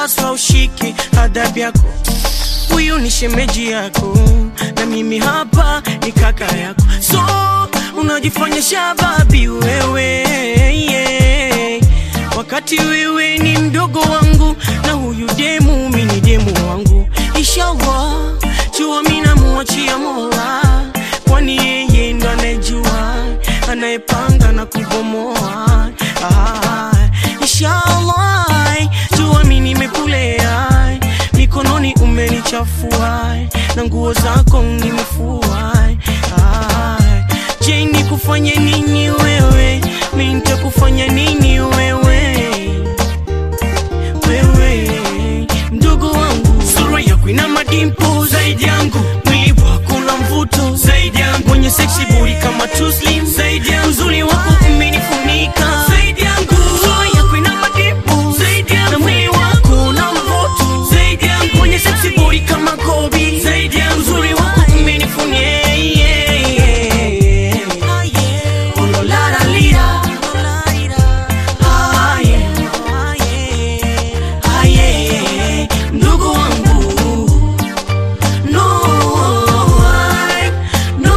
unapaswa ushike adabu yako huyu ni shemeji yako na mimi hapa ni kaka yako so unajifanya shababi wewe yeah. wakati wewe ni mdogo wangu na huyu demu mi ni demu wangu inshallah jua mi namuachia mola kwani yeye ndo anayejua anayepanga na kubomoa ah, inshallah jua mi nimekulea mikononi umenichafua na nguo zako nimefua ah, je nikufanye nini wewe mi nitakufanya nini wewe wewe mdogo wangu sura yako ina madimpo zaidi yangu mwili wako na mvuto zaidi yangu mwenye seksi buri kama tuslim zaidi yangu uzuri wako umenifunika zaidi yangu sura yako ina madimpo zaidi yangu na mwili wako na mvuto zaidi yangu mwenye seksi buri kama kobi zaidi yangu uzuri wako umenifunika yeah, yeah, yeah. Oh, lo, la, la, lira. Ah, yeah. Ah, yeah. Ndugu wangu no I, no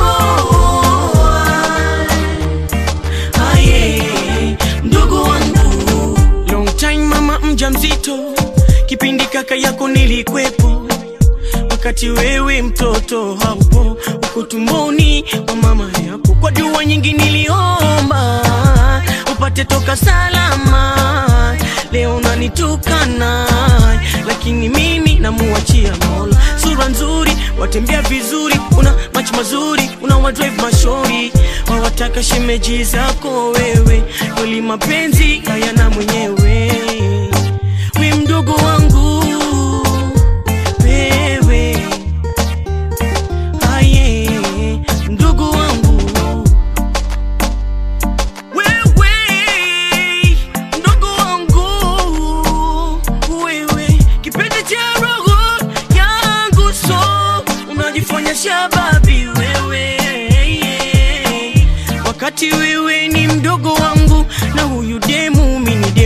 I. Ah, yeah. Ndugu wangu long time mama mja mzito kipindi kaka yako nilikwepo wakati wewe mtoto haupo uko tumboni kwa mama yako kwa dua nyingi niliomba upate toka salama leo nanitukana lakini mimi namuachia mola sura nzuri watembea vizuri una macho mazuri una wadrive mashori wawataka shemeji zako wewe kweli mapenzi hayana mwenyewe we mdogo wangu wewe aye mdogo wangu wewe mdogo wangu wewe kipenzi cha roho yangu so unajifanya shababi wewe wakati wewe ni mdogo wangu na huyu demu mini demu